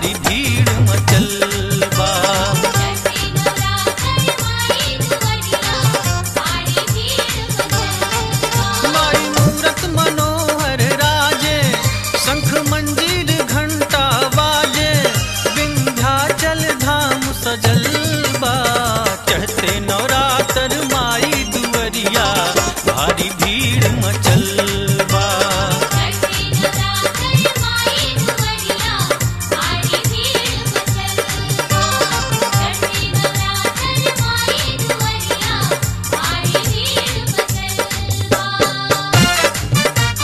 भारी भीड़ मचल बा चढ़ते नवरात्र माई दुवरिया भारी भीड़ मचल माई मूरत मनोहर राजे शंख मंजीर घंटा बाजे विंध्याचल धाम सजल बा चढ़ते नवरात्र माई दुवरिया भारी भीड़ मचल बा चढ़ते नवरात्र माई दुवरिया भारी भीड़ मचल चढ़ते नवरात्र माई दुवरिया भारी भीड़ मचल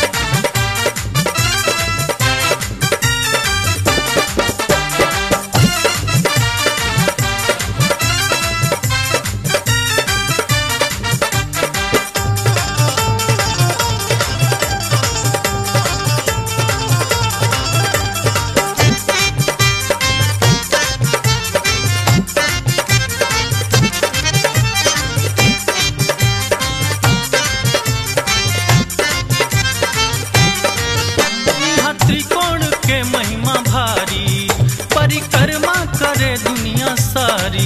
यहाँ त्रिकोण के महिमा भारी परिक्रमा करे दुनिया सारी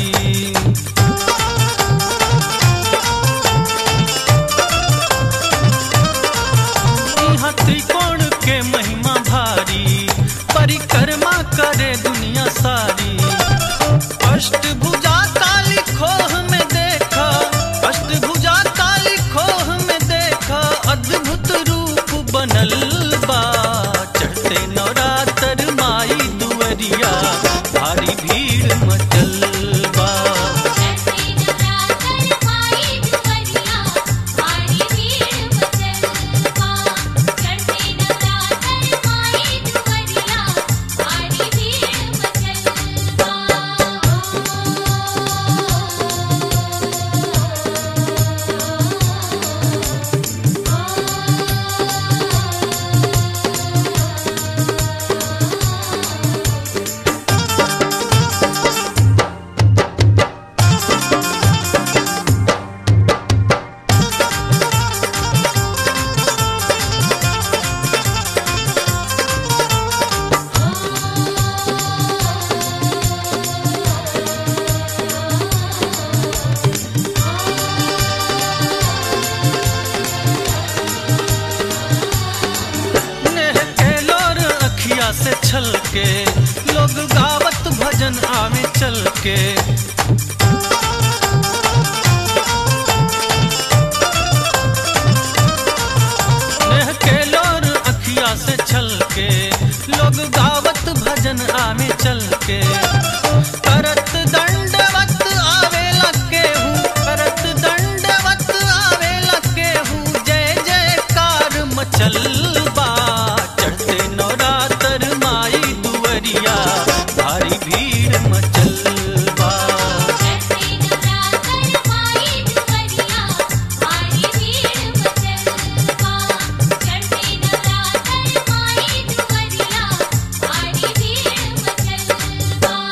यहाँ त्रिकोण के महिमा भारी परिक्रमा करे दुनिया सारी अष्टभुजा काली खोह में देखा अष्टभुजा काली खोह में देखा अद्भुत रूप बनल बा चढ़ते नवरात्र माई दुवरिया भारी भीड़ मचल बा चढ़ते नवरात्र माई दुवरिया भारी भीड़ मचल चढ़ते नवरात्र माई दुवरिया भारी भीड़ नेह के लोर अखिया से छल के लोग गावत भजन आवे चल के नेह के लोर अखिया से छल के लोग गावत भजन आवे चल के करत दंडवत आवेला केहू करत दंडवत आवेला केहू जय जयकार मचल बा चढ़ते नवरात्र माई दुवरिया भारी भीड़ मचल बा चढ़ते नवरात्र माई दुवरिया भारी भीड़ मचल चढ़ते नवरात्र माई दुवरिया भारी भीड़ मचल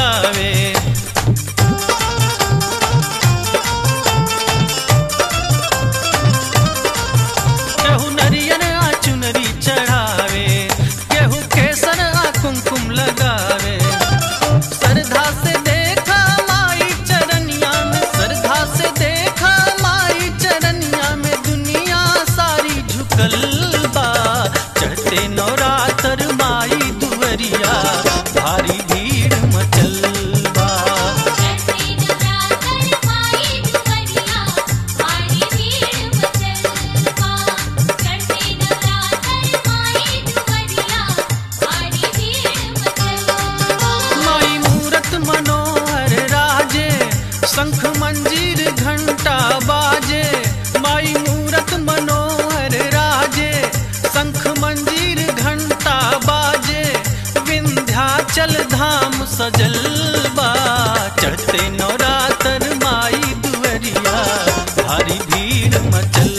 लगावे केहू नरियन आ चुनरी चढ़ावे केहू केसर आ कुमकुम लगावे श्रद्धा से देखा माई चरनिया में श्रद्धा से देखा माई चरनिया में दुनिया सारी झुकल बा चढ़ते नवरात्र माई दुवरिया भारी भीड़ मचल बा चढ़ते नवरात्र माई दुवरिया भारी भीड़ मचल बा चढ़ते नवरात्र माई दुवरिया भारी भीड़ मचल बा माई मूरत मनोहर राजे शंख मंजीर घंटा बाजे माई मूरत मनोहर राजे शंख मंजीर घंटा बाजे विंध्याचल धाम सजल बा चढ़ते नवरात्र माई दुवरिया भारी भीड़ मचल